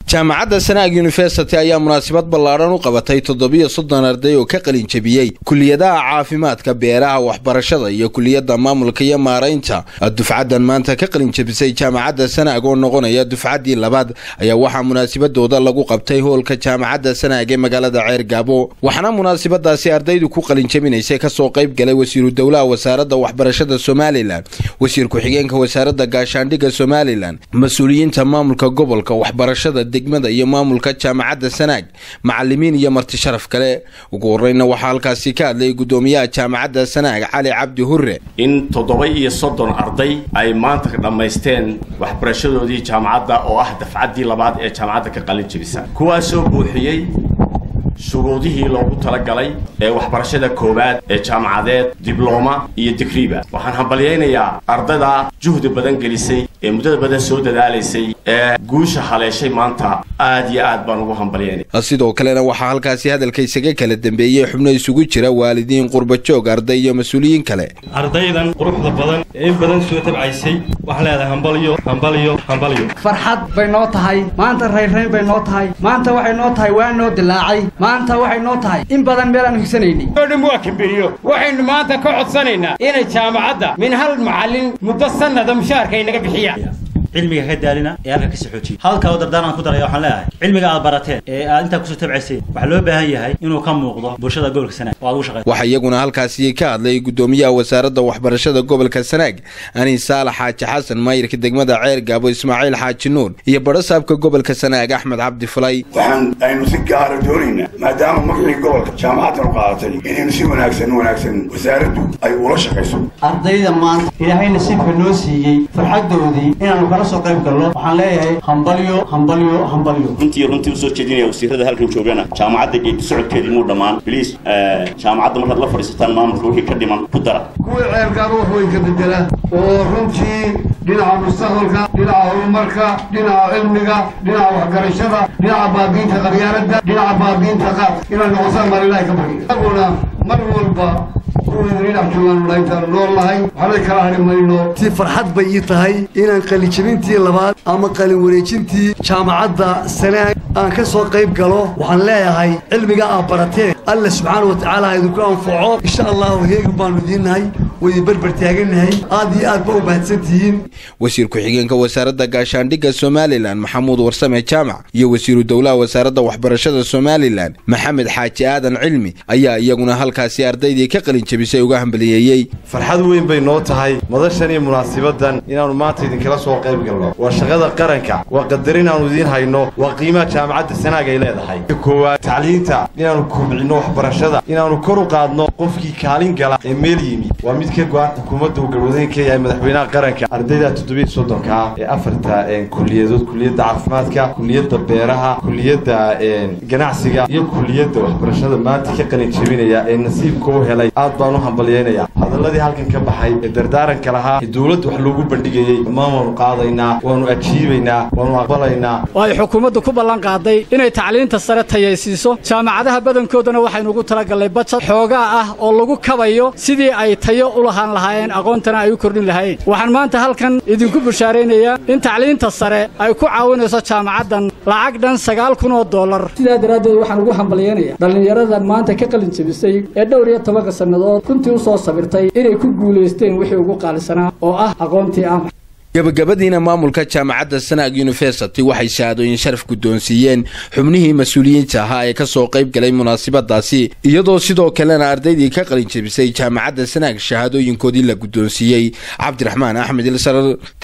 jaamacadda sanaag yuniversity ayaa munaasabad ballaadhan u qabatay toddobiyo soddon arday oo ka qalin jebiyey kuliyadaha caafimaadka beeraha waxbarashada iyo kuliyadda maamulka iyo maaraynta dufcaddan maanta ka qalin jebisay jaamacadda sanaag oo noqonaya dufcaddii labaad ayaa waxaa munaasabadooda lagu qabtay hoolka jaamacadda sanaag ee magaalada ceer gaabo waxaana munaasabadaasi ardaydu ku qalin jebinaysay kasoo qayb galay wasiiru dowlaha wasaaradda waxbarashada somalilan wasiir ku-xigeenka wasaaradda gaashaandhigga somalilan mas-uuliyiinta maamulka gobolka waxbarashada degmada iyo maamulka jaamacadda sanaag macalimiin iyo marti sharaf kale ugu horeyna waxaa halkaasi ka hadlay gudoomiyaha jaamacadda sanaag cali cabdi hure in toddoba iyo soddon arday ay maanta dhammaysteen waxbarashadoodii jaamacadda oo ah dafcaddii labaad ee jaamacadda ka qalin jebisa kuwaasoo buuxiyey shuruudihii loogu talagalay ee waxbarashada koowaad ee jaamacadeed diblooma iyo digriba waxaan hambalyaynayaa ardayda juhdi badan gelisay ee muddada badan soo dadaalaysay ee guusha haleeshay maanta aad iyo aad baan ugu hambalyaynaya sidoo kalena waxaa halkaasi hadalka isaga kala dambeeyey xubno isugu jira waalidiin qurbajoog arday iyo mas-uuliyiin kale ardaydan quruxda badan ee in badan soo tabcaysay waxaan leedahay hambalyo hambalyo hambalyo farxad bay noo tahay maanta raynrayn bay noo tahay maanta waxay noo tahay waa noo dilaacay maanta waxay noo tahay in badan meel aan higsanaynay oo dhan waa kamberiyo waxaynu maanta ka codsanaynaa inay jaamacadda min hal macallin muddo sannada mushaharka ay naga bixiyaan cilmiga ka daalina ee halka kasii xoojiya halka oo dardaaran ku daraya waxaan leeyahay cilmiga aad barateen ee aad intaa kusoo tabcayseen waxaa loo baahan yahay inuu ka muuqdo bulshada gobolka sanaag oo aad ugu shaqeyso waxaa iyaguna halkaasi ka hadlay gudoomiyaha wasaaradda waxbarashada gobolka sanaag ani saalax xaaji xasan maayirka degmada ceer gaabo ismaaciil xaaji nuur iyo badhasaabka gobolka sanaag axmed cabdi fulay waxaan aynu si gaara doonaynaa maadaama magacii gobolka jaamacaddan u qaadatay inaynu si wanaagsan wanaagsan wasaaraddu ay ula shaqayso ardayda maanta ilaahay nasiibka noo siiyey farxaddoodii inaanu kala soo qayb galno waxaan leeyahay hambalyo hambalyo hambalyo runtii runtii usoo jeedinaya wasiirada halkan joogana jaamacadda geedi socodkeedii muu dhammaan biliis jaamacadda markaad la fadhiisataan maamulka wixii ka dhiman ku dara kuwii ceergaaba wax weyn ka bedela oo runtii dhinaca mustaqbalka dhinaca horumarka dhinaca cilmiga dhinaca waxgarashada dhinaca baabiinta qabyaaladda dhinaca baabiinta qaad inay noqosaan baan ilaahay ka barya aguna mar walba si farxad bay ii tahay inaan qalinjebintii labaad ama qalin wareejintii jaamacadda sanaag aan ka soo qayb galo waxaan leeyahay cilmiga aad barateen alla subxaana wa tacaala idinku anfaco insha allahu heegi baanu idiinnahay waydin berber taagannahay aad iyo aad ba u mahadsan tihiin wasiir ku-xigeenka wasaaradda gaashaandhigga somalilan maxamuud warsame jaamac iyo wasiiru dowlaha wasaaradda waxbarashada somalilan maxamed xaaji aadan cilmi ayaa iyaguna halkaasi ardaydii ka qalin jebisay uga hambaliyeeyey farxad weyn bay noo tahay madashan iyo munaasibadan inaannu maanta idinkala soo qayb galno waa shaqada qaranka waa qadarin aanu idiin hayno waa qiimaha jaamacadda sanaag ay leedahay koowaad tacliinta inaannu kobcinno waxbarashada inaannu kor u qaadno qofkii kaalin gala ee meel yimi waa mid ka go-an xukuumadda uu galwadeen ka yahay madaxweynaha qaranka ardayda toddobiiy soddonka ee afarta kuliyadood kuliyadda caafimaadka kuliyadda beeraha kuliyadda ganacsiga iyo kuliyadda waxbarashada maanta ka qalin jebinaya ee nasiibka u helay aad baan u hambalyaynaya hadalladii halkan ka baxay ee dardaaranka lahaa ee dowladda wax loogu bandhigayey dhammaan waanu qaadaynaa waanu ajiibaynaa waanu aqbalaynaa oo ay xukuumaddu ku ballan qaaday inay tacliinta sare tayaysiiso jaamacadaha badankoodana waxaynu ugu talagallay bajad xoogaa ah oo lagu kabayo sidii ay tayo u lahaan lahaayeen aqoontana ay u kordhin lahaayeen waxaan maanta halkan idinku bushaaraynayaa in tacliinta sare ay ku caawinayso jaamacaddan lacag dhan sagaal kun oo dollar sidaa daraaddeed waxaan ugu hambalyaynayaa dhallinyaradan maanta ka qalin jebisay ee dhowr iyo tobanka sannadood runtii u soo sabirtay inay ku guulaysteen wixii ugu qaalisanaa oo ah aqoontii ah gabagabadiina maamulka jaamacadda sanaag yuniversity waxay shahaadooyin sharaf guddoonsiiyeen xubnihii mas-uuliyiinta ahaa ee ka soo qayb galay munaasabadaasi iyadoo sidoo kalena ardaydii ka qalin jebisay jaamacadda sanaag shahaadooyinkoodii la guddoonsiiyey cabdiraxmaan axmed ilsarar